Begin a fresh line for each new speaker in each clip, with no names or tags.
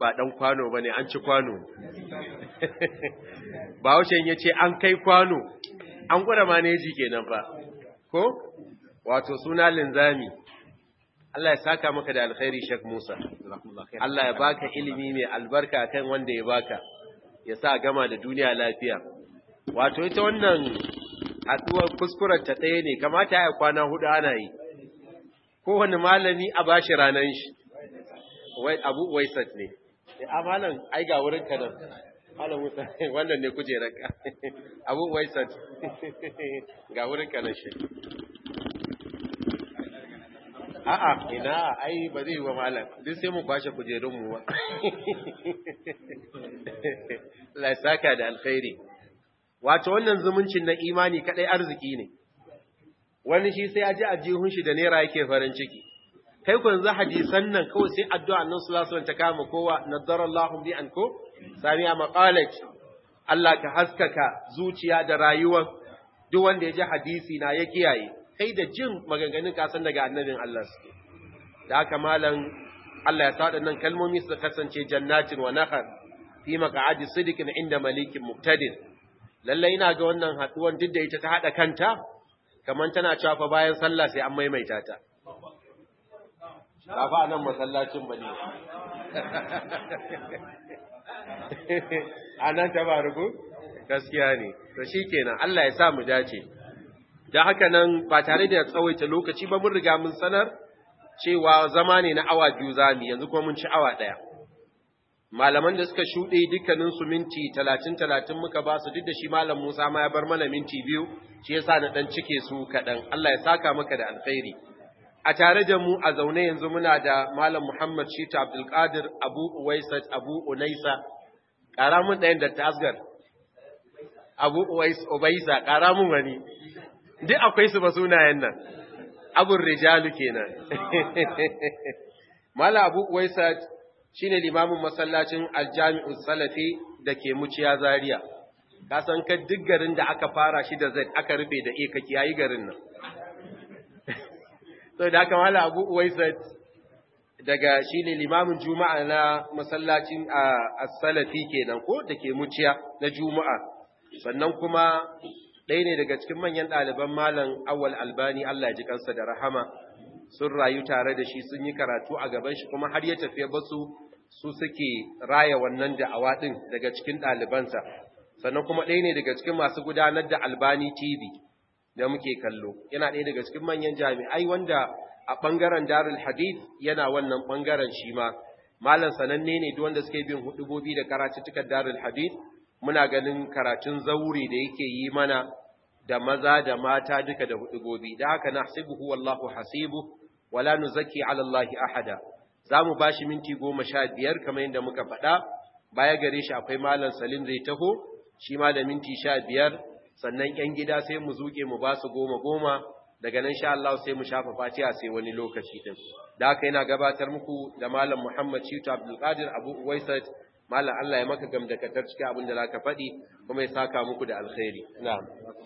ba dan kwano bane an ci kwano Bahaushen ya ce an kai kwano an gwada maneji kenan fa ko wato suna linzami Allah ya saka maka da alkhairi Sheikh Musa Allah ya baka ilimi mai albarka kan wanda ya baka ya sa gama da duniya lafiya wato ita wannan haduwar kuskuren ta ɗaya ne kamata ya kwana hudu ana yi kowane malami a bashi ranan shi wai abu waisat ne a malam ai ga wurin ka nan malam musa wannan ne kujerar ka abu waisat ga wurin ka nan shi a'a ina ai ba zai yi wa malam duk sai mu kwashe kujerun mu ba Allah ya saka da alkhairi wato wannan zumuncin na imani kadai arziki ne wani shi sai aji ajihun shi da naira yake farin ciki kai ku yanzu hadisan nan kawai sai addu'a annabi sallallahu alaihi wasallam ta kama kowa nadarallahu bi an ko sami'a maqalat Allah ka haskaka zuciya da rayuwar duk wanda ya ji hadisi na ya kiyaye kai da jin maganganun ka san daga annabin Allah suke da haka malam Allah ya sa nan kalmomi su kasance jannatin wa nahar fi maq'adi sidiqin inda malikin muqtadir lalle ina ga wannan haduwan duk da ita ta hada kanta kaman tana cewa fa bayan sallah sai an maimaita ta ba fa nan masallacin bane anan tabaruku gaskiya ne to shikenan Allah ya sa mu dace da haka nan ba tare da tsawaita lokaci ba mun riga mun sanar cewa zama ne na awa biyu zami yanzu kuma mun ci awa ɗaya. Malaman da suka shuɗe dukkanin su minti talatin talatin muka ba su duk da shi malam Musa ma ya bar mana minti biyu shi yasa na ɗan cike su kaɗan Allah ya saka maka da alkhairi. A tare da mu a zaune yanzu muna da malam Muhammad Shita Abdulkadir Abu Uwaisat Abu Unaisa ƙara mun ɗayan da tasgar. Abu Uwais Ubaisa ƙara mun wani. Duk akwai su ba sunayen nan. abun rijalu kenan mala abu waisat shine limamin masallacin aljami'u salafi da ke muciya zaria ka san ka duk garin da aka fara shi da z aka rufe da e ka kiyayi garin nan so da aka mala abu waisat daga shine limamin juma'a na masallacin as-salafi kenan ko da ke muciya na juma'a sannan kuma ɗaya ne daga cikin manyan ɗaliban malam awal albani Allah ya ji kansa da rahama sun rayu tare da shi sun yi karatu a gaban shi kuma har ya tafiya basu su suke raya wannan da'awa ɗin daga cikin ɗalibansa sannan kuma ɗaya ne daga cikin masu gudanar da albani tv da muke kallo yana ɗaya daga cikin manyan jami'ai wanda a ɓangaren darul hadith yana wannan ɓangaren shi ma malam sananne ne duk wanda suke bin hudubobi da karatuttukan darul hadith muna ganin karatun zauri da yake yi mana da maza da mata duka da hudubobi da haka nahsibuhu wallahu hasibu wala nuzaki ala Allah ahada zamu bashi minti 15 kamar yadda muka faɗa baya gare shi akwai malam Salim zai taho shi ma da minti 15 sannan ƴan gida sai mu zuke mu ba su goma goma daga nan sha Allah sai mu shafa fatiha sai wani lokaci din da haka yana gabatar muku da malam Muhammad Shitu Abdul Qadir Abu Uwaisat Malam Allah ya maka gamdakatar cikin abin da za ka faɗi kuma ya saka muku da alkhairi. Na'am.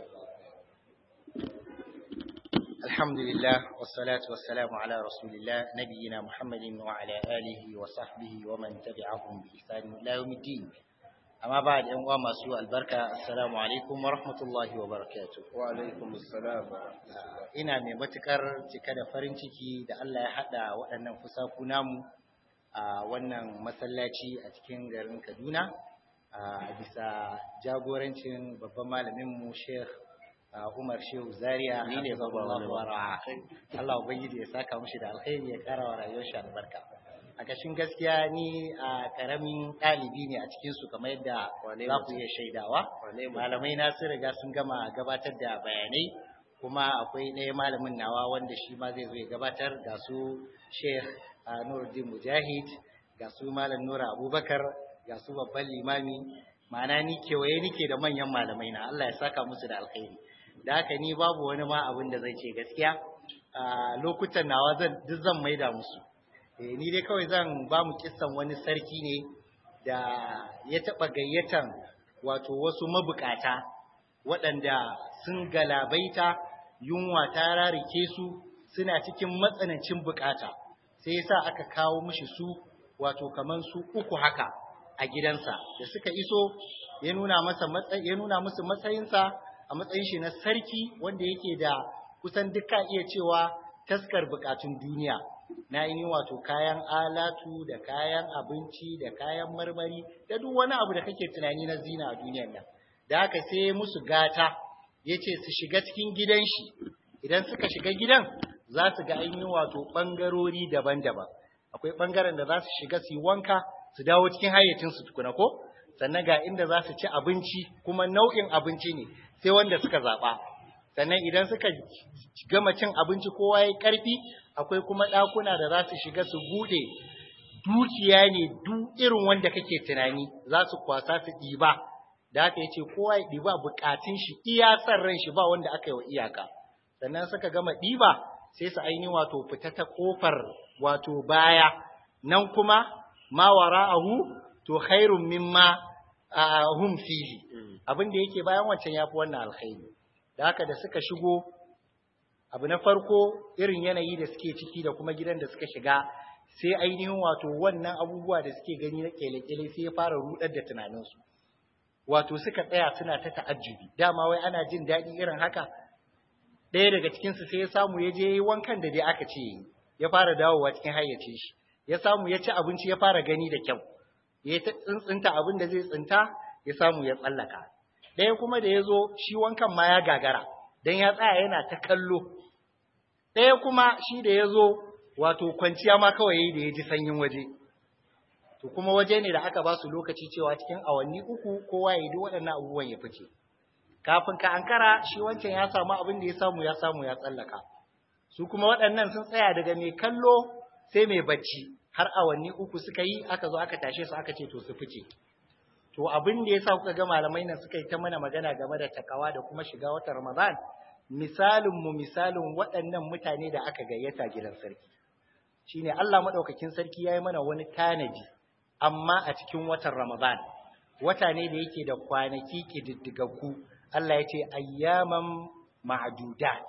Alhamdulillah, wassalatu wassalamu ala Rasulillah, nabiyina Muhammadin wa ala alihi wa sahbihi wa man tabi'ahum bi ihsanin ila yawmiddin. Amma ba da ‘yan uwa masu albarka, assalamu alaikum wa rahmatullahi wa barakatuh.
Wa alaikum assalam.
Ina mai matukar cika da farin ciki da Allah ya haɗa waɗannan fusaku namu a wannan masallaci a cikin garin Kaduna a bisa jagorancin babban malaminmu Sheikh Umar Shehu Zaria
Ni ne babban
Allah Allah ubangiji ya saka mushi da alkhairi ya kara wa rayuwar shi albarka a kashin gaskiya ni a karamin ɗalibi ne a cikin su kamar yadda
Wane
za ku
mutum?
iya shaidawa
Wane mutum?
malamai na sun riga sun gama gabatar da bayanai kuma akwai ɗaya malamin nawa wanda shi ma zai zo ya gabatar ga su Sheikh a Nuruddin Mujahid ga su Malam Nura Abubakar ga su babban limami ma'ana ni kewaye nike da manyan malamai na Allah ya saka musu da alkhairi da haka ni babu wani ma abin da zai ce gaskiya a lokutan nawa zan duk zan maida musu eh ni dai kawai zan ba mu kissan wani sarki ne da ya taɓa gayyatan wato wasu mabukata waɗanda sun galabaita yunwa ta rarike su suna cikin matsanancin bukata sai yasa aka kawo mishi su wato kaman su uku haka a gidansa da suka iso ya nuna masa matsayi ya nuna musu matsayinsa a matsayin shi na sarki wanda yake da kusan duka iya cewa taskar bukatun duniya na yi wato kayan alatu da kayan abinci da kayan marmari da duk wani abu da kake tunani na zina a duniyar nan da haka sai musu gata ya ce su shiga cikin gidan shi idan suka shiga gidan za su ga ainihin wato ɓangarori daban-daban akwai ɓangaren da za su shiga su yi wanka su dawo cikin hayyacinsu tukuna ko sannan ga inda za su ci abinci kuma nau'in abinci ne sai wanda suka zaɓa sannan idan suka gama cin abinci kowa ya ƙarfi akwai kuma ɗakuna da za su shiga su buɗe dukiya ne duk irin wanda kake tunani za su kwasa su ɗiba da haka yace kowa ya ɗiba buƙatun shi iya san ran shi ba wanda aka yi wa iyaka sannan suka gama ɗiba sai su aini wato fita ta ƙofar wato baya nan kuma ma wara'ahu to khairun mimma hum fihi abin da yake bayan wancan yafi wannan alkhairi da haka da suka shigo abu na farko irin yanayi da suke ciki da kuma gidan da suka shiga sai ainihin wato wannan abubuwa da suke gani na kele-kele sai ya fara rudar da tunaninsu wato suka tsaya suna ta ta'ajjubi dama wai ana jin daɗi irin haka ɗaya daga cikinsu sai ya samu ya je yi wankan da dai aka ce ya fara dawowa cikin hayyace shi ya samu ya ci abinci ya fara gani da kyau ya ta tsintsinta abin da zai tsinta ya samu ya tsallaka ɗaya kuma da ya zo shi wankan ma ya gagara don ya tsaya yana ta kallo ɗaya kuma shi da ya zo wato kwanciya ma kawai yayi da ya ji sanyin waje to kuma waje ne da aka ba su lokaci cewa cikin awanni uku kowa ya yi duk waɗannan abubuwan ya fice kafin ka ankara shi wancan ya samu abin da ya samu ya samu ya tsallaka su kuma waɗannan sun tsaya daga mai kallo sai mai bacci har awanni uku suka yi aka zo aka tashe su aka ce to su fice to abin da yasa kuka ga malamai nan suka yi ta mana magana game da takawa da kuma shiga watan Ramadan misalin mu misalin waɗannan mutane da aka gayyata gidan sarki shine Allah madaukakin sarki yayi mana wani tanaji amma a cikin watan Ramadan wata ne da yake da kwanaki kididdigaggu Allah ya ce ayyaman ma'dudat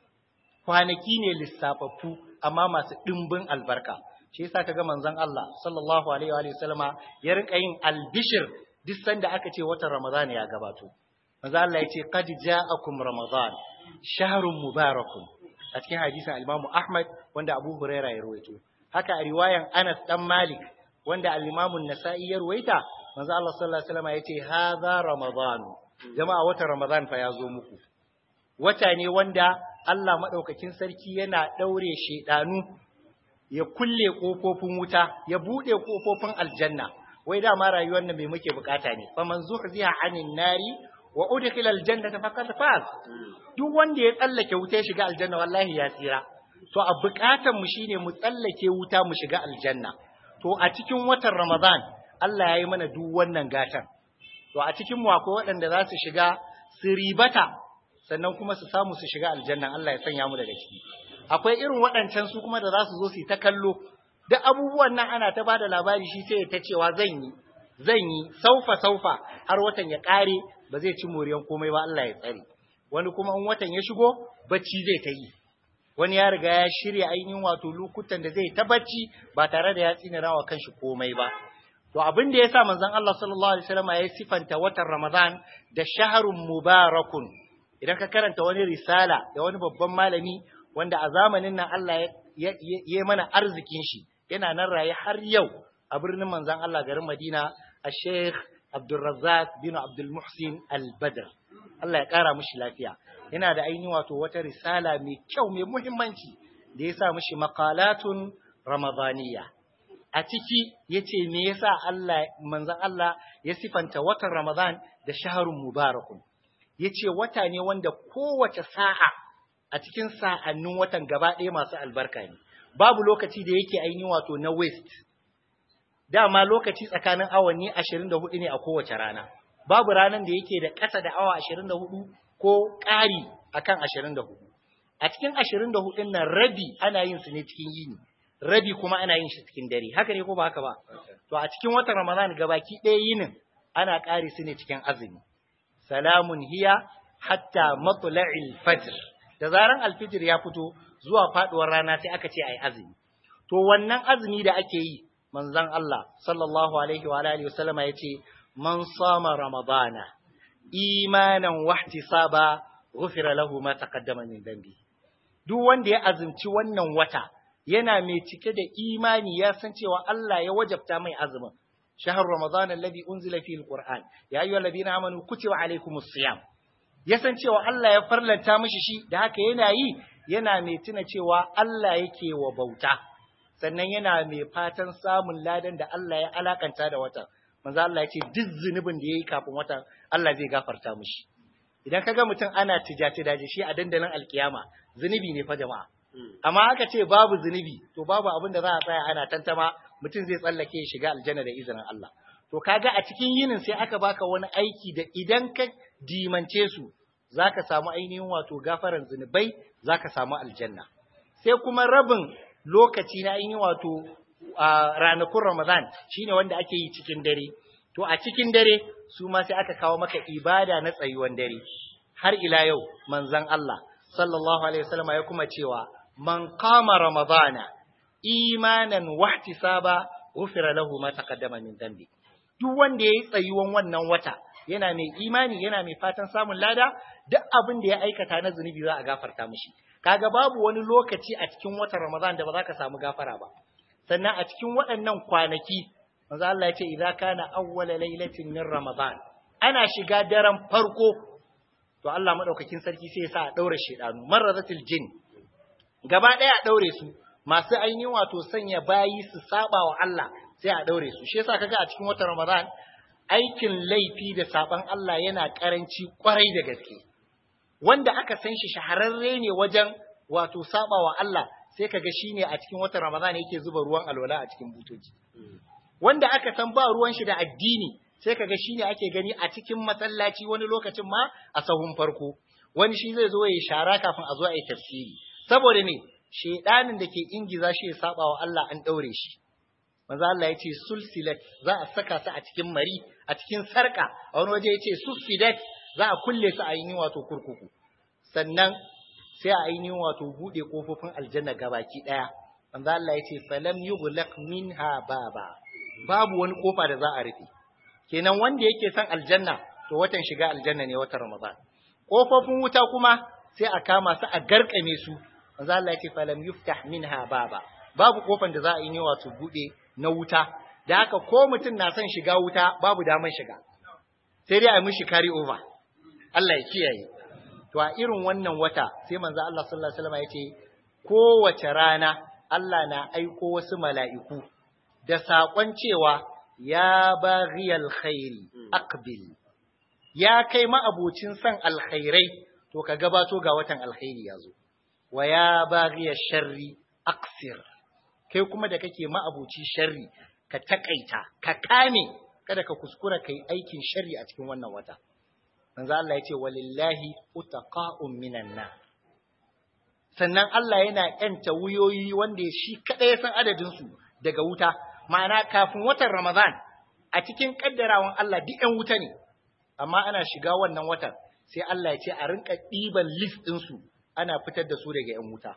kwanaki ne lissafaffu amma masu dimbin albarka shi yasa kaga manzon Allah sallallahu alaihi wa sallama ya rinka yin albishir duk sanda aka ce watan Ramadan ya gabato manzon Allah ya ce qad ja'akum ramadan shahrun mubarakun a cikin hadisin al-Imam Ahmad wanda Abu Huraira ya rawaito haka a riwayan Anas dan Malik wanda al-Imam An-Nasa'i ya rawaita manzon Allah sallallahu alaihi wasallam ya ce hadha ramadan jama'a watan Ramadan fa ya zo muku wata ne wanda Allah madaukakin sarki yana daure shedanu ya kulle ƙofofin wuta, ya buɗe ƙofofin aljanna, wai dama rayuwar nan mai muke bukata ne, fa man zuhziha anin nari wa udkhila aljannata faqad faz. Duk wanda ya tsallake wuta ya shiga aljanna wallahi ya tsira. To a bukatan mu shine mu tsallake wuta mu shiga aljanna. To a cikin watan Ramadan Allah ya yi mana duk wannan gatan. To a cikin mu akwai waɗanda za su shiga su ribata sannan kuma su samu su shiga aljanna Allah ya sanya mu daga ciki. akwai irin waɗancan su kuma da za su zo su yi ta kallo duk abubuwan nan ana ta bada labari shi sai ta cewa zan yi zan yi saufa saufa har watan ya ƙare ba zai ci moriyan komai ba Allah ya tsare wani kuma in watan ya shigo bacci zai ta yi wani ya riga ya shirya ainihin wato lokutan da zai ta bacci ba tare da ya tsinira wa kanshi komai ba to abin da yasa manzon Allah sallallahu alaihi wasallam ya sifanta watan Ramadan da shahrun mubarakun idan ka karanta wani risala da wani babban malami wanda a zamanin nan Allah ya yi mana arzikin shi yana nan raye har yau a birnin manzan Allah garin Madina a Sheikh Abdulrazzaq bin Abdul Muhsin Al-Badr Allah ya kara mishi lafiya yana da ainihin wato wata risala mai kyau mai muhimmanci da ya sa mishi maqalatun ramadaniya a ciki yace me yasa Allah manzan Allah ya sifanta watan Ramadan da shahrun mubarakun yace wata ne wanda kowace sa'a a cikin sa'annin watan gaba ɗaya masu albarka ne, babu lokaci da yake ainihin wato na West, dama lokaci tsakanin awanni ashirin da hudu ne a kowace rana, babu ranar da yake da ƙasa da awa ashirin da hudu ko ƙari a kan ashirin da hudu. A cikin ashirin da hudun nan rabi ana yin su ne cikin yini, rabi kuma ana yin shi cikin dare, haka ne ko ba haka ba? To a cikin watan Ramadan gabaki ɗaya yinin ana ƙari su ne cikin azumi. Salamun hiya hatta matla'il fajr. da zaran alfijir ya fito zuwa faduwar rana sai aka ce ai azumi to wannan azumi da ake yi manzon Allah sallallahu alaihi wa alihi wasallama yace man sama ramadana imanan wahtisaba ghufira lahu ma taqaddama min dambi duk wanda ya azumci wannan wata yana mai cike da imani ya san cewa Allah ya wajabta mai azumin shahar ramadan alladhi unzila fihi alquran ya ayyuhal ladina amanu kutiba alaykumus siyam ya san cewa Allah ya farlanta mishi shi da haka yana yi yana mai tuna cewa Allah yake wa bauta sannan yana mai fatan samun ladan da Allah ya alakanta da watan manzo Allah ya ce duk zunubin da yayi kafin watan Allah zai gafarta mishi idan kaga mutum ana tijati daji shi a dandalin alkiyama zunubi ne fa jama'a amma aka ce babu zunubi to babu abin da za a tsaya ana tantama mutum zai tsallake ya shiga aljanna da izinin Allah to kaga a cikin yinin sai aka baka wani aiki da idan ka dimance su zaka samu ainihin wato gafaran zunubai zaka samu aljanna sai kuma rabin lokaci na ainihin wato ranakun Ramadan shine wanda ake yi cikin dare to a cikin dare su ma sai aka kawo maka ibada na tsayuwan dare har ila yau manzon Allah sallallahu alaihi wasallam ya kuma cewa man qama ramadana imanan wahtisaba ghufira lahu ma taqaddama min dhanbi duk wanda yayi tsayuwan wannan wata yana mai imani yana mai fatan samun lada duk abin da ya aikata na zunubi za a gafarta mishi kaga babu wani lokaci a cikin watan Ramadan da ba za ka samu gafara ba sannan a cikin waɗannan kwanaki manzo Allah ya ce idza kana awwala lailatin min Ramadan ana shiga daren farko to Allah madaukakin sarki sai ya sa a daure shedanu marrazatil jin gaba daya a daure su masu ainihin wato sanya bayi su saba wa Allah sai a daure su shi yasa kaga a cikin watan Ramadan aikin laifi da saban Allah yana karanci kwarai da gaske wanda aka san shi shahararre ne wajen wato saba wa Allah sai kaga shine a cikin watan Ramadan yake zuba ruwan alwala a cikin butoci wanda aka san ba ruwan shi da addini sai kaga shine ake gani a cikin masallaci wani lokacin ma a sahun farko wani shi zai zo ya shara kafin a zo a yi tafsiri saboda me shedanin da ke ingiza shi ya saba wa Allah an daure shi manzo Allah yace sulsilat za a saka su a cikin mari a cikin sarka a wani waje yace sufidat za a kulle su a yi wato kurkuku sannan sai a yi wato bude kofofin aljanna gabaki daya manzo Allah yace falam yughlaq minha baba babu wani kofa da za a rufe kenan wanda yake son aljanna to watan shiga aljanna ne watan ramadan kofofin wuta kuma sai a kama su a garkame su manzo Allah yake falam yuftah minha baba babu kofan da za a yi wato bude na wuta da haka ko mutum na son shiga wuta babu daman shiga sai dai a mishi carry over Allah ya kiyaye to a irin wannan wata sai manzo Allah sallallahu alaihi wasallam yace kowace rana Allah na aiko wasu mala'iku da saƙon cewa ya baghiyal khairi aqbil ya kai ma'abocin son alkhairai to ka gabato ga watan alkhairi yazo wa ya baghiyash sharri aqsir kai kuma da kake ma'abuci sharri ka takaita ka kame kada ka kuskura kai aikin sharri a cikin wannan wata manzo Allah ya ce walillahi utaqa'un minan nar sannan Allah yana yanta wuyoyi wanda shi kada ya san adadin su daga wuta ma'ana kafin watan Ramadan a cikin kaddarawan Allah duk ƴan wuta ne amma ana shiga wannan watan sai Allah ya ce a rinka ɗiban list ɗin su ana fitar da su daga ƴan wuta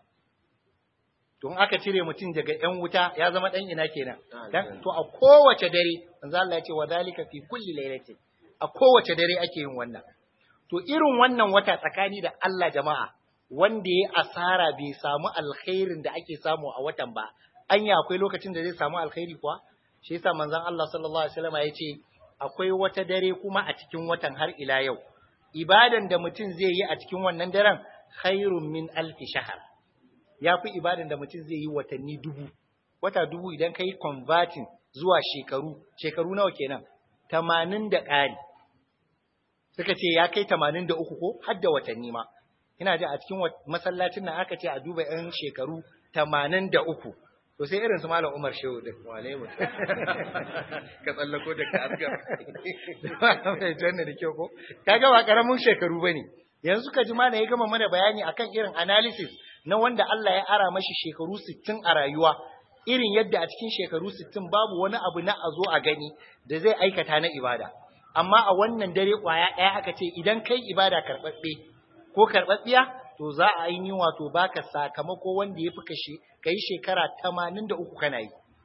don aka cire mutum daga ‘yan wuta ya zama ɗan ina kenan. Dan, to a kowace dare, manzo Allah ya ce wa zalika fi kulli lailatin. A kowace dare ake yin wannan. To irin wannan wata tsakani da Allah jama'a wanda ya asara bai samu alkhairin da ake samu a watan ba. Anya akwai lokacin da zai samu alkhairi kuwa? Shi yasa manzon Allah sallallahu alaihi wasallam ya ce akwai wata dare kuma a cikin watan har ila yau. Ibadan da mutum zai yi a cikin wannan daren khairun min alfi shahar. ya fi ibadan da mutum zai yi watanni dubu wata dubu idan ka yi converting zuwa shekaru shekaru nawa kenan tamanin da ƙari suka ce ya kai tamanin da uku ko har da watanni ma ina ji a cikin masallacin nan aka ce a duba yan shekaru tamanin da uku to sai irin su malam umar shehu din
wane mu ka tsallako da ka asgar
mai janna da kyau ko kaga ba karamin shekaru bane yanzu ka ji mana ya gama mana bayani akan irin analysis na wanda Allah ya ara mashi shekaru 60 a rayuwa irin yadda a cikin shekaru 60 babu wani abu na a zo a gani da zai aikata na ibada amma a wannan dare kwaya ɗaya aka ce idan kai ibada karɓaɓɓe ko karɓaɓɓiya to za a yi wato baka sakamako wanda ya fi kashe kai shekara 83 kana yi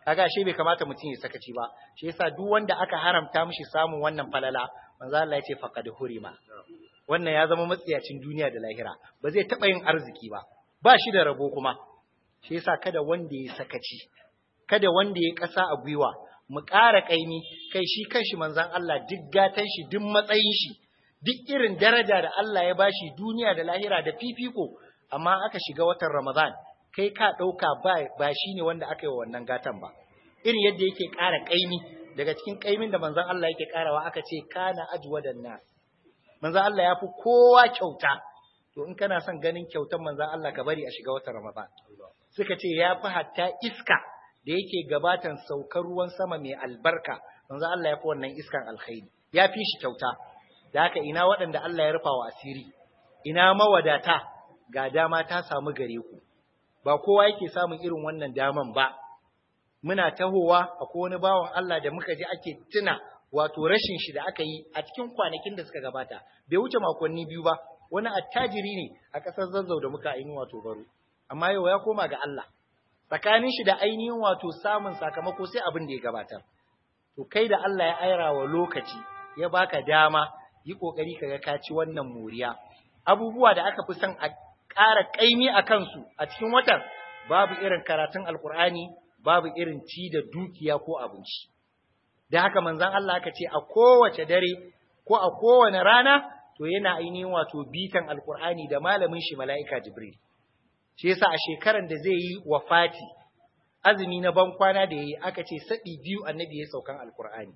kaga shi bai kamata mutum ya sakaci ba shi yasa duk wanda aka haramta mishi samun wannan falala manzo Allah ya ce faqad hurima wannan ya zama matsiyacin duniya da lahira ba zai taba yin arziki ba ba shi da rabo kuma shi yasa kada wanda ya sakaci kada wanda ya kasa a gwiwa mu ƙara kaimi kai shi kanshi manzon Allah duk gatan shi duk matsayin shi duk irin daraja da Allah ya bashi duniya da lahira da fifiko amma aka shiga watan Ramadan kai ka ɗauka ba, ba shi ne wanda aka yi wa wannan gatan ba irin yadda yake ƙara ƙaimi daga cikin ƙaimin da manzon Allah yake ƙarawa aka ce kana ajwadan nas manzon Allah ya fi kowa kyauta to in kana son ganin kyautar manzon Allah ka bari a shiga watan Ramadan suka ce ya fi hatta iska da yake gabatan saukar ruwan sama mai albarka manzon Allah ya fi wannan iskan alkhairi ya fi shi kyauta da haka ina waɗanda Allah ya rufa wa asiri ina mawadata ga dama ta samu gare ku ba kowa yake samun irin wannan daman ba muna tahowa akwai wani bawan Allah da muka ji ake tuna wato rashin shi da aka yi a cikin kwanakin da suka gabata bai wuce makonni biyu ba wani attajiri ne a ƙasar zazzau da muka ainihin wato baro amma yau ya koma ga Allah tsakanin shi da ainihin wato samun sakamako sai abin da ya gabatar to kai da Allah ya aira wa lokaci ya baka dama yi kokari kaga ka ci wannan moriya abubuwa da aka fi son a ƙara ƙaimi a kansu a cikin watan babu irin karatun alkur'ani babu irin ci da dukiya ko abinci da haka manzon Allah aka ce a kowace dare ko a kowane rana to yana ainihin wato bitan alkur'ani da malamin shi mala'ika jibril shi yasa a shekaran da zai yi wafati azumi na ban kwana da yayi aka ce sadi biyu annabi ya saukan alkur'ani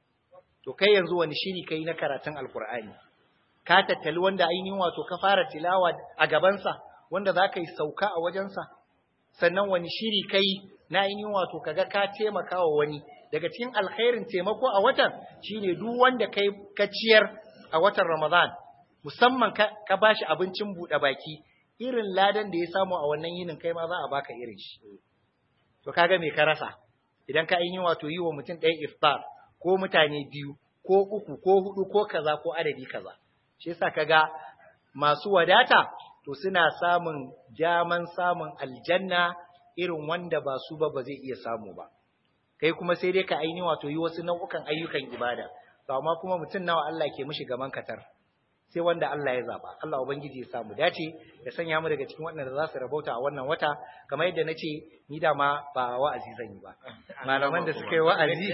to kai yanzu wani shiri kai na karatun alkur'ani ka tattali wanda ainihin wato ka fara tilawa a gabansa wanda za ka yi sauka a wajensa sannan wani shiri kai na ainihin wato kaga ka taimaka wa wani daga cikin alkhairin taimako a watan shine duk wanda kai ka ciyar a watan Ramadan musamman ka, ka bashi abincin buɗe baki irin ladan da ya samu a wannan yinin kai ma za a baka irin shi to kaga me ka rasa idan ka ainihin wato yi wa mutum ɗaya iftar ko mutane biyu ko uku ko hudu ko kaza ko adadi kaza shi yasa kaga masu wadata to suna samun jaman samun aljanna irin wanda ba su ba ba zai iya samu ba kai kuma sai dai ka aini wato yi wasu nau'ukan ayyukan ibada to amma kuma mutum nawa Allah ke mishi gaman katar sai wanda Allah ya zaba Allah ubangiji ya samu dace ya sanya mu daga cikin waɗanda za su rabauta a wannan wata kamar yadda nace ni da ma ba wa'azi zan yi ba malaman da suka yi wa'azi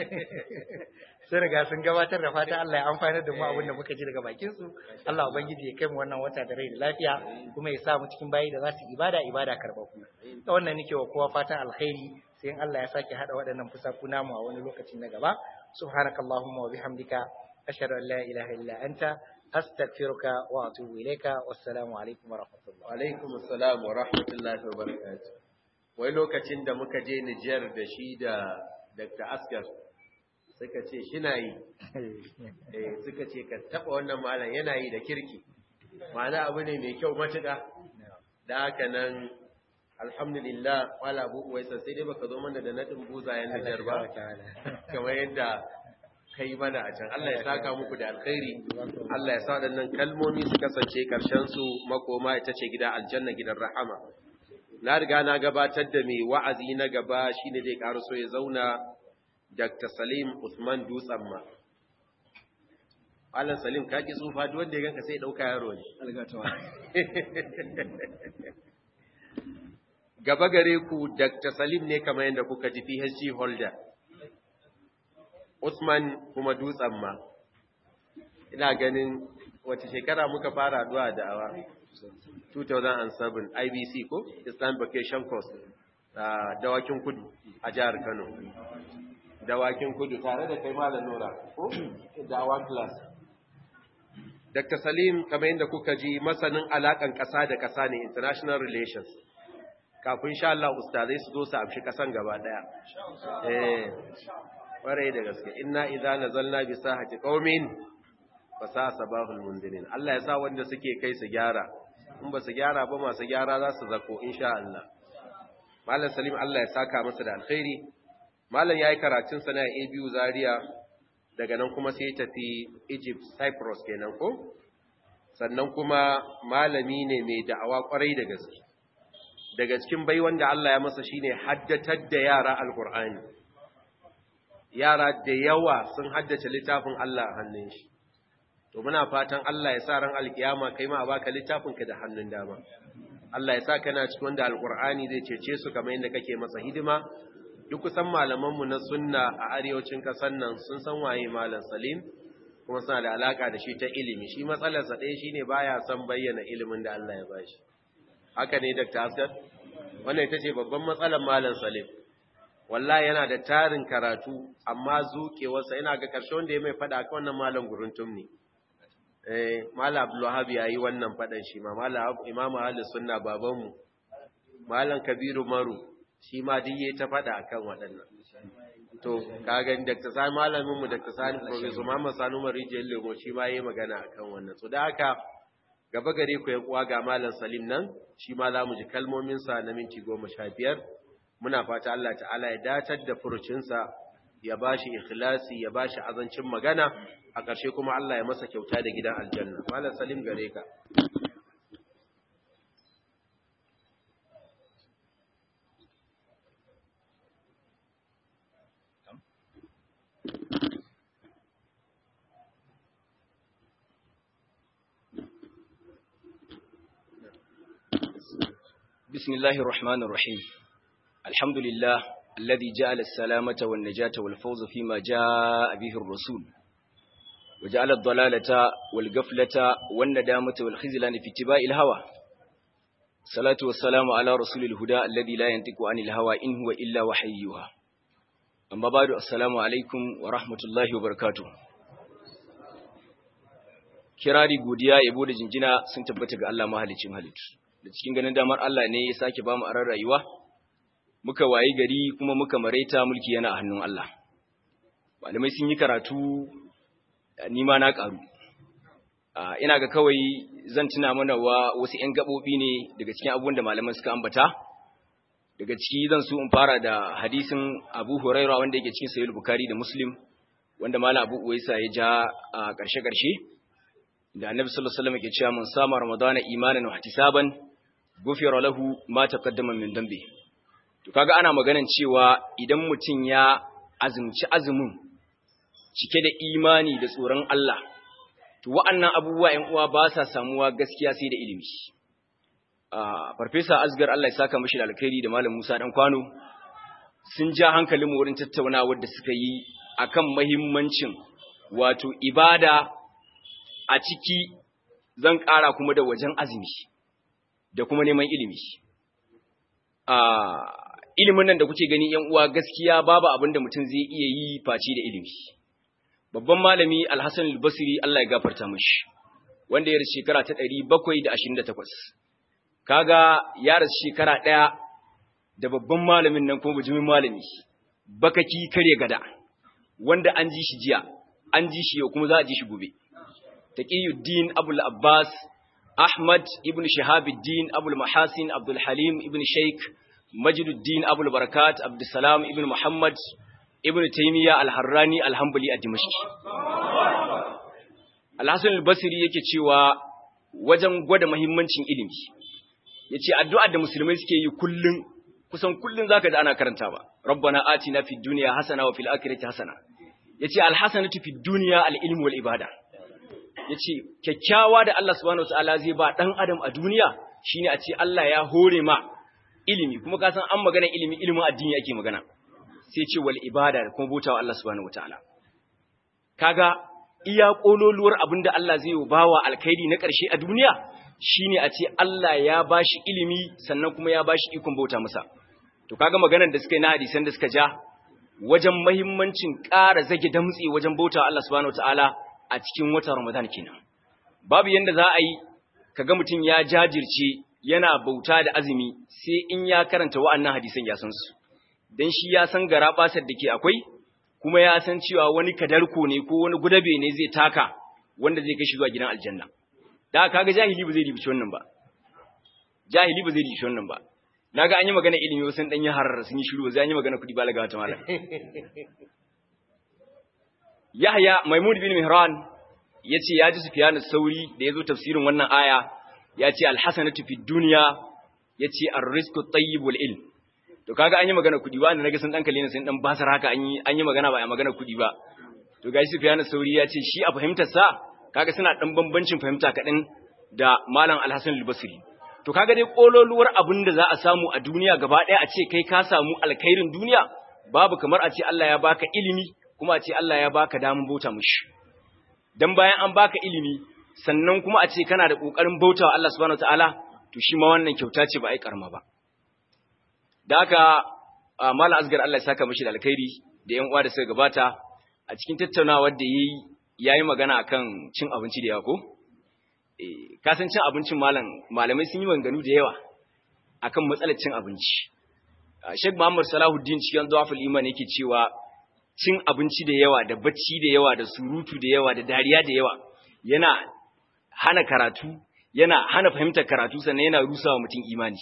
sun riga sun gabatar da fata Allah ya amfanar da mu abin da muka ji daga bakin su Allah ubangiji ya kai mu wannan wata da rai da lafiya kuma ya sa mu cikin bayi da za su ibada ibada karbaku ta wannan nake wa kowa fatan alkhairi sai in Allah ya sake hada waɗannan fusaku namu a wani lokaci na gaba subhanakallahumma wa bihamdika ashhadu an la ilaha illa anta astaghfiruka wa atubu ilayka wassalamu alaikum wa rahmatullah
wa alaikum assalam wa rahmatullahi wa barakatuh wai lokacin da muka je Nijar da shi da Dr. Askar suka ce shi na yi eh suka ce ka taba wannan malam yana yi da kirki ma'ana abu ne mai kyau matuƙa da haka nan alhamdulillah wala abu uwaisa sai dai baka zo mana da nadin buzayen Nijar ba kamar yadda kai mana a can Allah ya saka muku da alkhairi Allah ya sa waɗannan kalmomi su kasance karshen su makoma ita ce gida aljanna gidan rahama na riga na gabatar da mai wa'azi na gaba shine zai so ya zauna Dr. Salim Usman Dutsamma. Alan Salim ka ki tsufa duk wanda ya ganka sai dauka yaro ne. Gaba gare ku Dr. Salim ne kamar yadda kuka ji PhD holder. Usman kuma Dutsamma. Ina ganin wace shekara muka fara addu'a da awa 2007 IBC ko Islam Vacation Course a dawakin kudu a jihar Kano. dawakin kudu tare da kai malam nura ko da awan class Dr. Salim kamar yadda kuka ji masanin alakan ƙasa da ƙasa ne international relations kafin sha Allah ustazai su zo su amshi ƙasan gaba ɗaya eh ƙwarai da gaske inna idza nazalna bi sahati qaumin fa sa sabahul mundirin Allah ya sa wanda suke kai su gyara in ba su gyara ba masu gyara za su zako insha Allah Malam Salim Allah ya saka masa da alkhairi Malam ya yi karatunsa na ABU Zaria daga nan kuma sai tafi Egypt, Cyprus kenan ko? Sannan kuma malami ne mai da'awa kwarai da gaske. Daga cikin bai wanda Allah ya masa shine haddatar da yara Alƙur'ani. yara da yawa sun haddace littafin Allah a hannun shi to muna fatan Allah ya sa ran alkiyama kai ma a baka littafin ka da hannun dama Allah ya sa kana cikin wanda alqur'ani zai cece su kamar yadda kake masa hidima duk kusan malaman mu na sunna a arewacin kasar nan sun san waye malam Salim kuma suna da alaka da shi ta ilimi shi matsalar sa ɗaya shine baya son bayyana ilimin da Allah ya bashi haka ne Dr. Asgar wannan ita ce babban matsalar malam Salim wallahi yana da tarin karatu amma zukewarsa ina ga ƙarshe wanda ya mai faɗa kan wannan malam guruntum ne eh malam Abdulwahab yayi wannan faɗan shi ma malam Imam Ahlus Sunna babanmu malam Kabiru Maru shi ma duk yayi ta faɗa akan waɗannan to kaga Dr. Sani malamin mu Dr. Sani Professor Muhammad Sani Umar Rijiyar Lemo shi ma yayi magana akan wannan so da haka gaba gare ku yan uwa ga malam Salim nan shi ma za mu ji kalmomin sa na minti 15 muna fata Allah ta'ala ya datar da furucinsa ya bashi ikhlasi ya bashi azancin magana a ƙarshe kuma Allah ya masa kyauta da gidan aljanna malam salim gare ka
بسم الله الرحمن الرحيم الحمد لله الذي جعل السلامة والنجاة والفوز فيما جاء به الرسول وجعل الضلالة والقفلة والندامة والخزلان في اتباع الهوى الصلاة والسلام على رسول الهدى الذي لا ينطق عن الهوى إن هو إلا وحيها أما بعد السلام عليكم ورحمة الله وبركاته kirari godiya yabo da jinjina sun tabbata ga Allah mahalicin halittu da cikin ganin damar Allah ne ya sake bamu aran rayuwa muka wayi gari kuma muka maraita mulki yana a hannun Allah malamai sun yi karatu ni ma na karu ina ga kawai zan tuna mana wa wasu ƴan gabobi ne daga cikin abubuwan da malaman suka ambata daga ciki zan so in fara da hadisin Abu Hurairah wanda yake cikin Sahih Bukhari da Muslim wanda malam Abu Uwaisa ya ja a ƙarshe-ƙarshe da Annabi sallallahu alaihi wasallam yake cewa mun sama Ramadana imanan wa ihtisaban gufira lahu ma taqaddama min dambi to kaga ana maganan cewa idan mutum ya azumci azumin cike da imani da tsoron Allah to wa'annan abubuwa 'yan uwa ba sa samuwa gaskiya sai da ilimi ah farfesa Asgar Allah ya saka mishi da alkhairi da malam Musa dan kwano sun ja hankalin mu wurin tattaunawar da suka yi akan muhimmancin wato ibada a ciki zan ƙara kuma da wajen azumi da kuma neman ilimi. Ilimin nan da kuke gani ‘yan uwa gaskiya babu abin da mutum zai iya yi face da ilimi. Babban malami Alhassan al-Basri Allah ya gafarta mashi, wanda ya rasu shekara ta ɗari bakwai da ashirin da takwas. Kaga ya rasu shekara ɗaya da babban malamin nan kuma bujimin malami, bakaki kare gada, wanda an ji shi jiya, an ji shi yau kuma za a ji shi gobe. Taqiyuddin Abul Abbas Ahmad ibn Shahabuddin Abul Mahasin Abdul Halim ibn Sheikh Majiduddin Abul Barakat Abdul Salam ibn Muhammad ibn Taymiyyah Al-Harrani Al-Hanbali a Dimashq Al-Hasan al-Basri yake cewa wajen gwada muhimmancin ilimi yace addu'a da musulmai suke yi kullun kusan kullun zaka ji ana karantawa Rabbana atina fid dunya hasana wa fil akhirati hasana yace al-hasanatu fid dunya al-ilmu wal ibada ya ce kyakkyawa da Allah subhanahu wataala zai ba ɗan adam a duniya shine a ce Allah ya hore ma ilimi kuma ka san an magana ilimi ilimin addini ake magana sai ce wal ibada da kuma bautawa Allah subhanahu wataala kaga iya kololuwar abinda Allah zai yi bawa alkhairi na ƙarshe a duniya shine a ce Allah ya bashi ilimi sannan kuma ya bashi ikon bauta masa to kaga maganar da suka yi na hadisan da suka ja wajen muhimmancin ƙara zage damtse wajen bautawa Allah subhanahu wataala a cikin watan Ramadan kenan. Babu yanda za a yi kaga mutum ya jajirce yana bauta da azumi sai in ya karanta wa'annan hadisan ya san su. Dan shi ya san gara basar da ke akwai kuma ya san cewa wani kadarko ne ko wani gudabe ne zai taka wanda zai kai shi zuwa gidan aljanna. Da kaga jahili ba zai ribici wannan ba. Jahili ba zai ribici wannan ba. Naga an yi magana ilimi wasu dan yi harar sun yi shiru zai an yi magana kudi balaga wata malam. Yahya Maimud bin Mihran yace ya ji Sufyan sauri da yazo tafsirin wannan aya yace al-hasanatu fid dunya yace ar-rizqu tayyibul ilm to kaga an yi magana kuɗi ba naga sun dan kalle ne sun dan basar haka an yi an yi magana ba a magana kuɗi ba to gashi Sufyan Sauri ya ce shi a fahimtar sa kaga suna dan bambancin fahimta kaɗan da Malam Al-Hasan Al-Basri to kaga dai kololuwar abin da za a samu a duniya gaba ɗaya a ce kai ka samu alkhairin duniya babu kamar a ce Allah ya baka ilimi kuma a ce Allah ya baka damun bauta mushi dan bayan an baka ilimi sannan kuma a ce kana da kokarin bautawa Allah subhanahu wataala to shi ma wannan kyauta ce ba ai karma ba da haka Malam Asgar Allah ya saka mishi da alkhairi da yan uwa da suka gabata a cikin tattaunawar da yayi yayi magana akan cin abinci da yawa ko eh ka san cin abincin malam malamai sun yi maganganu da yawa akan matsalar cin abinci Sheikh Muhammad Salahuddin cikin Dawaful Iman yake cewa cin abinci da yawa da bacci da yawa da surutu da yawa da dariya da yawa yana hana karatu yana hana fahimtar karatu sannan yana rusawa mutum imani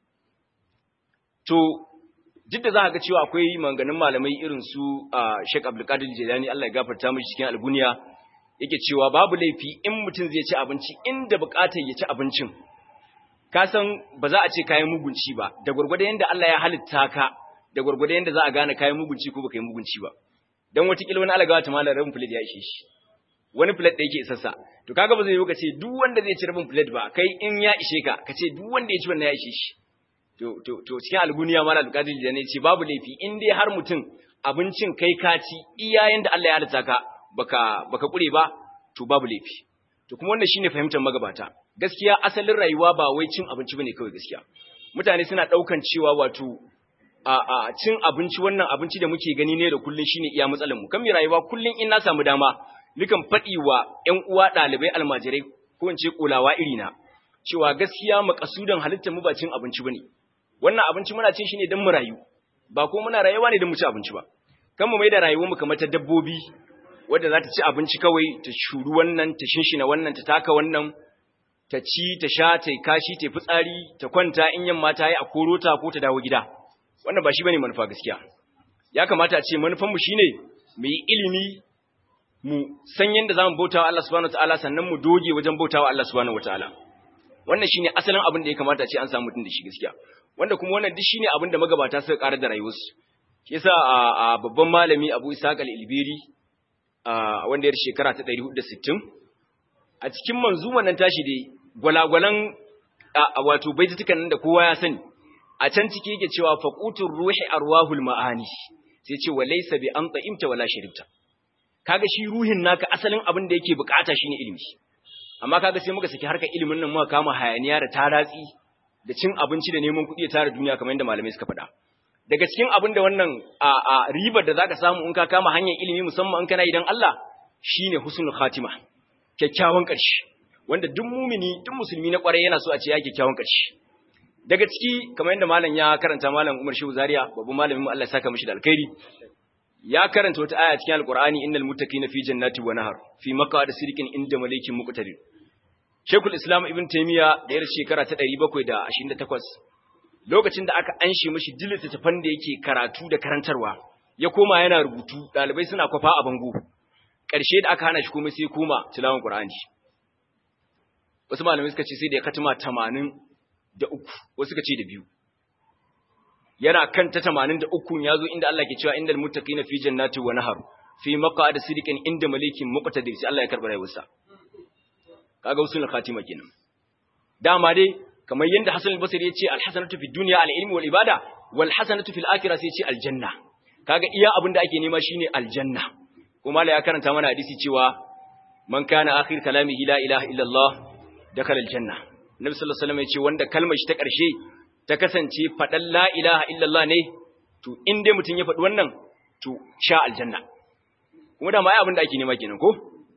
to duk da za ka ga cewa akwai maganganun malamai irin su Sheikh Abdul Qadir Jilani Allah ya gafarta mishi cikin alguniya yake cewa babu laifi in mutum zai ci abinci inda bukatar ya ci abincin ka san ba za a ce kayan mugunci ba da gurgurda yanda Allah ya halitta ka da gurgurda yanda za a gane kayan mugunci ko baka yi mugunci ba dan wata kila wani alagawa ta malar rabin plate ya ishe shi wani plate da yake isassa to kaga ba zai yi ka ce duk wanda zai ci rabin plate ba kai in ya ishe ka ka ce duk wanda ya ci wannan ya ishe shi to to to cikin alguniya mala alqadir da ne ce babu laifi in dai har mutum abincin kai ka ci iya yanda Allah ya halitta ka baka baka kure ba to babu laifi to kuma wannan shine fahimtar magabata gaskiya asalin rayuwa ba wai cin abinci bane kawai gaskiya mutane suna daukan cewa wato a a cin abinci wannan abinci da muke gani ne da kullun shine iya matsalar mu kan mi rayuwa kullun in na samu dama nikan fadi wa ƴan uwa dalibai almajirai ko in ce kulawa irina cewa gaskiya makasudan halittar mu ba cin abinci bane wannan abinci muna cin shi ne don mu rayu ba ko muna rayuwa ne don mu ci abinci ba kan mu mai da rayuwar mu kamar ta dabbobi wadda za ta ci abinci kawai ta shuru wannan ta shinshina wannan ta taka wannan ta ci ta sha ta kashi ta fitsari ta kwanta in yamma ta yi a koro ta ko ta dawo gida wannan ba shi bane manufa gaskiya ya kamata a ce manufan mu shine mu yi ilimi mu san yadda zamu bautawa Allah subhanahu wataala sannan mu doge wajen bautawa Allah subhanahu wataala wannan shine asalin abin da ya kamata a ce an samu mutum da shi gaskiya wanda kuma wannan duk shine abin da magabata suka karar da rayuwarsu shi yasa a babban malami Abu Ishaq al-Ilbiri wanda ya shekara ta 460 a cikin manzuman nan tashi dai gwalagwalan wato baitutukan nan da kowa ya sani a can ciki yake cewa faqutur ruhi arwahul maani sai ce walaysa bi an ta'imta wala sharibta kaga shi ruhin naka asalin abin da yake bukata shine ilimi amma kaga sai muka saki harkar ilimin nan muka kama hayaniya da taratsi da cin abinci da neman kuɗi da tara duniya kamar yadda malamai suka faɗa daga cikin abin da wannan a a ribar da zaka samu in ka kama hanyar ilimi musamman in kana idan Allah shine husnul khatima kyakkyawan ƙarshe wanda duk mumini duk musulmi na ƙwarai yana so a ce ya kyakkyawan ƙarshe daga ciki kamar yadda malam ya karanta malam Umar Shehu Zaria babban malamin mu Allah ya saka mishi da alkhairi ya karanta wata aya cikin alqur'ani innal muttaqina fi jannati wa nahar fi maq'adi sidqin inda malikin muqtadir Shekul Islam Ibn Taymiya da yar shekara ta 728 lokacin da aka anshe mishi dilita tafan da yake karatu da karantarwa ya koma yana rubutu dalibai suna kwafa a bango ƙarshe da aka hana shi komai sai koma tilawan Qur'ani wasu malamai suka ce sai da ya katima 80 da uku wasu suka ce da biyu yana kan ta 83 yazo inda Allah ke cewa indal muttaqina fi jannati wa nahar fi maq'adi sidqin inda malikin muqtadir sai Allah ya karbar rayuwarsa kaga usul khatima kenan dama dai kamar yanda Hassan al-Basri ya ce al-hasanatu fid dunya al-ilmi wal ibada wal hasanatu fil akhirah sai ya ce aljanna kaga iya abin da ake nema shine aljanna kuma Allah ya karanta mana hadisi cewa man kana akhir kalamihi la ilaha illa Allah dakhala aljanna Nabi sallallahu alaihi wasallam ya ce wanda kalmar shi ta karshe ta kasance fadan la ilaha illa Allah ne to in dai mutun ya faɗi wannan to sha aljanna kuma da ma ai abin da ake nema kenan ko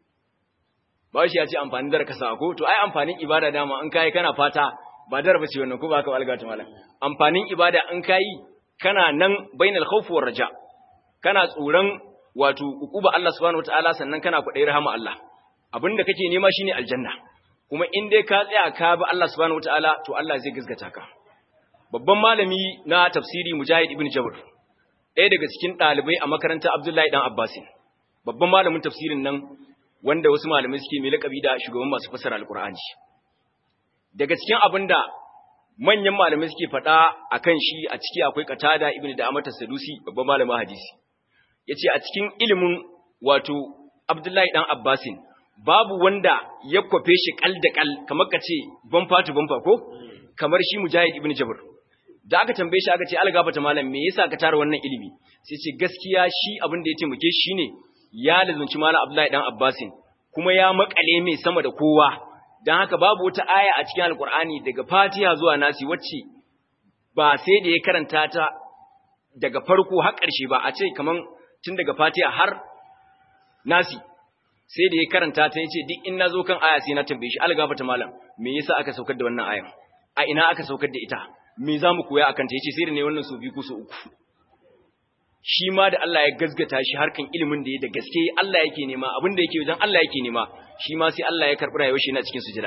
ba shi ya ce amfanin dar ka ko to ai amfanin ibada dama in kai kana fata ba dar ba ce wannan ko ba ka alga ta malam amfanin ibada in kai kana nan bainal khawf war raja kana tsoron wato ukuba Allah subhanahu wataala sannan kana kudai rahama Allah abinda kake nema shine aljanna kuma in dai ka tsaya ka bi Allah subhanahu wataala to Allah zai gaskata ka babban malami na tafsiri Mujahid ibn Jabr ɗaya daga cikin ɗalibai a makarantar Abdullahi dan Abbasin babban malamin tafsirin nan wanda wasu malamai suke mai laƙabi da shugaban masu fasara alƙur'ani daga cikin abin da manyan malamai suke faɗa akan shi a ciki akwai Qatada ibn Da'amat as-Sadusi babban malamin hadisi yace a cikin ilimin wato Abdullahi dan Abbasin babu wanda ya kwafe shi kal da kal kamar kace bamfa to bamfa ko kamar shi Mujahid ibn Jabr da aka tambaye shi aka ce algafata malam me yasa ka tara wannan ilimi sai ce gaskiya shi abin da ya taimake shi ne ya lazunci malam Abdullahi dan Abbasin kuma ya makale mai sama da kowa dan haka babu wata aya a cikin alkur'ani daga Fatiha zuwa Nasi wacce ba sai da ya karanta ta daga farko har ƙarshe ba a ce kaman tun daga Fatiha har Nasi sai da ya karanta ta yace duk in nazo kan aya sai na tambaye shi algafata malam me yasa aka saukar da wannan ayan a ina aka saukar da ita me za mu koya akan ta yace sai da ne wannan su biyu ko su uku shi ma da Allah ya gazgata shi harkan ilimin da ya da gaske Allah yake nema abin da yake wajen Allah yake nema shi ma sai Allah ya karɓi rayuwar shi yana cikin sujada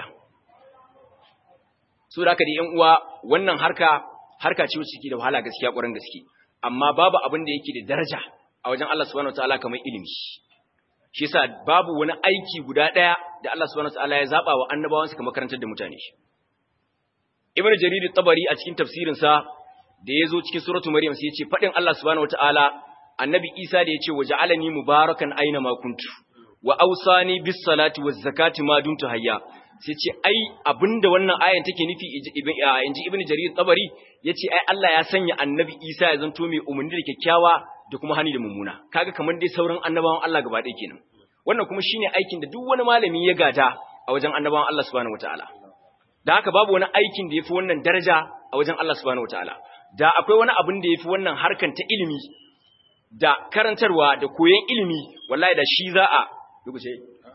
so da haka da ƴan uwa wannan harka harka ce wacce take da wahala gaskiya ƙwarin gaske amma babu abin da yake da daraja a wajen Allah subhanahu wataala kamar ilimi shi yasa babu wani aiki guda ɗaya da Allah subhanahu wataala ya zaba wa annabawansa kamar karantar da mutane Ibn Jarir tabari a cikin tafsirinsa da ya zo cikin suratu Maryam sai ya ce faɗin Allah subhanahu wataala annabi Isa da ya ce waja'alani mubarakan aina ma kuntu wa awsani bis salati waz zakati ma dumtu hayya sai ce ai abinda wannan ayan take nufi inji Ibn Jarir tabari yace ai Allah ya sanya annabi Isa ya zanto mai umarni da kyakkyawa da kuma hani da mummuna kaga kamar dai sauran annabawan Allah gaba ɗaya kenan wannan kuma shine aikin da duk wani malami ya gada a wajen annabawan Allah subhanahu wataala da haka babu wani aikin da yafi wannan daraja a wajen Allah subhanahu wataala da akwai wani abin da yafi wannan harkan ta ilimi da karantarwa da koyon ilimi wallahi da shi za a rubuce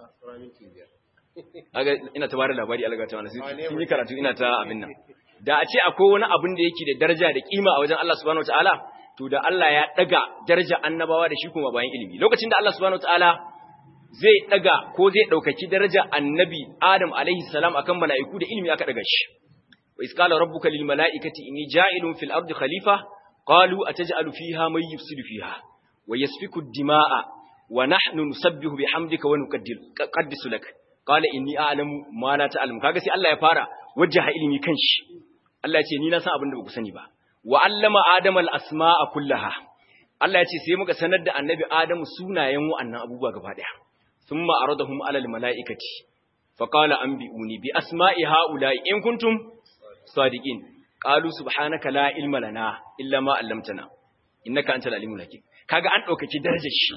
aga ina ta bada labari Allah ta wani sun yi karatu ina ta abin nan da a ce akwai wani abin da yake da daraja da kima a wajen Allah subhanahu wataala to da Allah ya daga daraja annabawa da shi kuma bayan ilimi lokacin da Allah subhanahu wataala zai daga ko zai daukaki daraja annabi Adam alaihi salam akan mala'iku da ilimi aka daga shi wa isqala rabbuka lil mala'ikati inni ja'ilun fil ardi khalifa qalu ataj'alu fiha may yufsidu fiha wa yasfiku ad-dima'a wa nahnu nusabbihu bihamdika wa nuqaddisu lak qala inni a'lamu ma la ta'lamu kaga sai Allah ya fara wajjaha ilimi kanshi Allah ya ce ni na san abin da ba ku sani ba wa allama adama al-asma'a kullaha Allah ya ce sai muka sanar da annabi Adamu sunayen wa'annan abubuwa gaba daya thumma aradahum 'ala al-mala'ikati fa qala anbi'uni bi asma'i ha'ula'i in kuntum sadiqin qalu subhanaka la ilma lana illa ma 'allamtana innaka antal alimul hakim kaga an daukaki darajar shi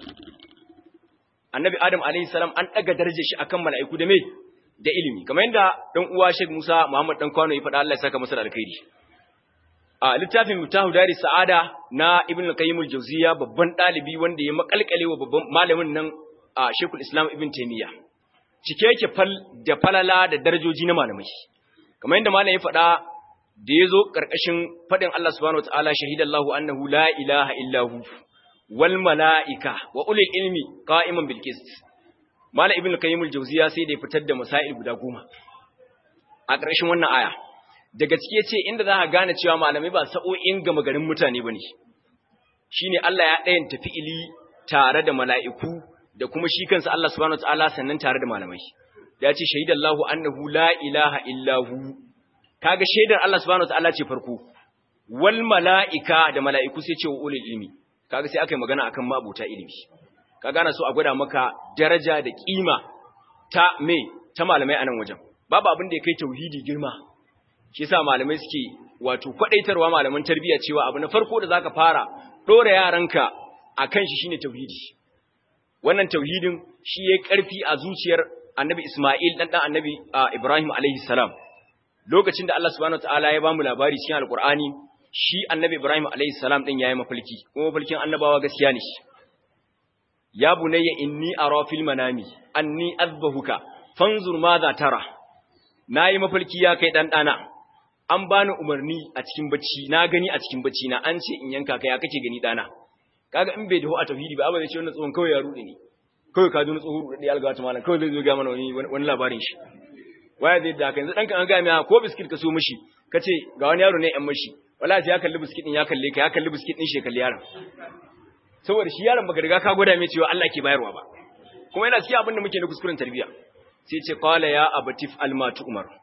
annabi Adam alayhi salam an daga darajar shi akan mala'iku da me da ilimi kamar yadda dan uwa Sheikh Musa Muhammad dan Kwano ya faɗa Allah ya saka masa da alkhairi a littafin mutahu dari sa'ada na ibn al-qayyim al-jawziya babban dalibi wanda ya makalkale wa babban malamin nan a shekul islam ibn taymiya cike yake fal da falala da darajoji na malamai kamar yadda malamin ya faɗa da yazo karkashin fadin Allah subhanahu wataala shahidallahu annahu la ilaha illa hu wal malaika wa ulul ilmi qa'iman bil qist malam ibn al-qayyim al-jawziya sai da ya fitar da masail guda goma a karkashin wannan aya daga cike ce inda za ka gane cewa malamai ba sa'o'in gama garin mutane ba ne shi ne Allah ya ɗayan tafi ili tare da mala'iku da kuma shi kansa Allah subhanahu ta'ala sannan tare da malamai ya ce shaidallahu annahu la ilaha illahu kaga shaidar Allah subhanahu ta'ala ce farko wal mala'ika da mala'iku sai ce wa ulul ilmi kaga sai aka yi magana akan mabuta ilimi ka gane so a gwada maka daraja da kima ta me ta malamai a nan wajen babu abin da ya kai tauhidi girma shi yasa malamai suke wato kwadaitarwa malaman tarbiyya cewa abu na farko da zaka fara dora yaranka akan shi shine tauhidi wannan tauhidin shi yayi karfi a zuciyar annabi Isma'il dan dan annabi Ibrahim alaihi salam lokacin da Allah subhanahu wataala ya bamu labari cikin alqur'ani shi annabi Ibrahim alaihi salam din yayi mafalki kuma mafalkin annabawa gaskiya ne ya bunayya inni ara fil manami anni azbahuka fanzur madha tara nayi mafalki ya kai dan dana an bani umarni a cikin bacci na gani a cikin bacci na an ce in yanka ka ya kake gani dana kaga in bai dawo a tauhidi ba abin da ce wannan tsohon kawai ya rude ne kawai ka duna tsohon rude alga ta malam kawai zai zo ga mana wani wani labarin shi waya zai da yanzu danka an ga mai ko biskit ka so mishi kace ga wani yaro ne yan mishi wallahi ya kalli biskit din ya kalle ka ya kalli biskit din shi kalli yaron saboda shi yaron baka riga ka gwada mai cewa Allah ke bayarwa ba kuma yana cikin abin da muke na kuskuren tarbiyya sai ce qala ya abatif almatu umar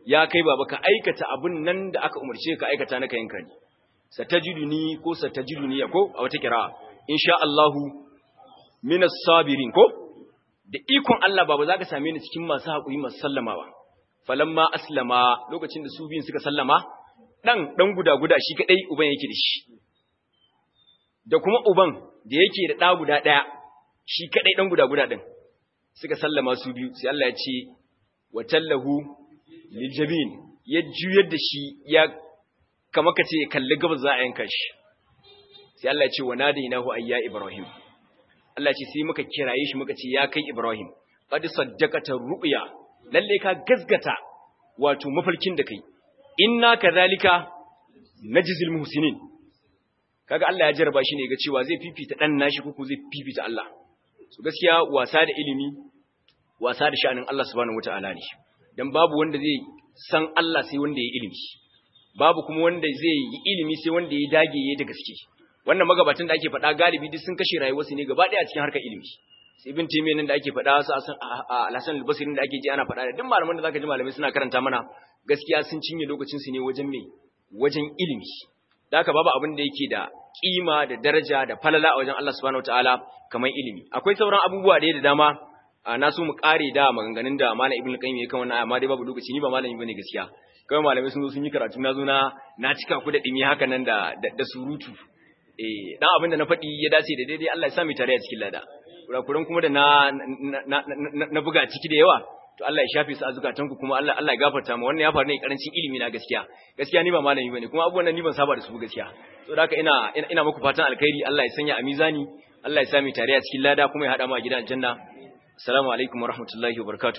ya kai baba ka aikata abin nan da aka umarce ka aikata na kayanka ne satajiduni ko satajiduni ko a wata kira insha Allahu minas sabirin ko da ikon Allah baba zaka same ni cikin masu hakuri masu sallamawa falamma aslama lokacin da su biyun suka sallama dan dan guda guda shi kadai uban yake da shi da kuma uban da yake da da guda daya shi kadai dan guda guda din suka sallama su biyu sai Allah ya ce wa tallahu liljabin ya juyar da shi ya kama ka ce kalli gabas za a yanka shi sai Allah ya ce wa nadainahu ayya ibrahim Allah ya ce sai muka kiraye shi muka ce ya kai ibrahim qad saddaqata ru'ya lalle ka gazgata wato mafarkin da kai inna kadhalika najzil muhsinin kaga Allah ya jarraba shi ne ga cewa zai fifita dan nashi ko zai fifita Allah so gaskiya wasa da ilimi wasa da sha'anin Allah subhanahu wataala ne dan babu wanda zai san Allah sai wanda ya ilimi babu kuma wanda zai yi ilimi sai wanda ya dage ya da gaske wannan magabatan da ake faɗa galibi duk sun kashe rayuwarsu ne gaba ɗaya a cikin harkar ilimi sai ibn taymiyyah nan da ake faɗa su al-hasan al-basri da ake ji ana faɗa da duk malaman da zaka ji malamai suna karanta mana gaskiya sun cinye lokacin su ne wajen me wajen ilimi da haka babu abin da yake da kima da daraja da falala a wajen Allah subhanahu wataala kamar ilimi akwai sauran abubuwa da da dama na so mu kare da maganganun da malam ibnu qayyim ya kan wannan amma dai babu lokaci ni ba malami bane gaskiya kawai malamai sun zo sun yi karatu na zo na na cika ku da dimi haka nan da da surutu eh dan abin da na faɗi ya dace da daidai Allah ya sa mu tare a cikin lada kurakuran kuma da na na buga ciki da yawa to Allah ya shafe su a zukatan ku kuma Allah Allah ya gafarta mu wannan ya faru ne karancin ilimi na gaskiya gaskiya ni ba malami bane kuma abubuwan nan ni ban saba da su gaskiya to da haka ina ina muku fatan alkhairi Allah ya sanya a mizani Allah ya sa mu tare a cikin lada kuma ya hada mu a gidan aljanna assalamu alaikum wa rahmatullahi wa barakatuh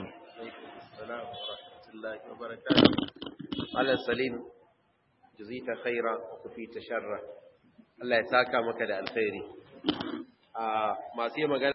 Allah salim jazita khaira wa kufita sharra Allah ya saka maka da alkhairi a masu yi magana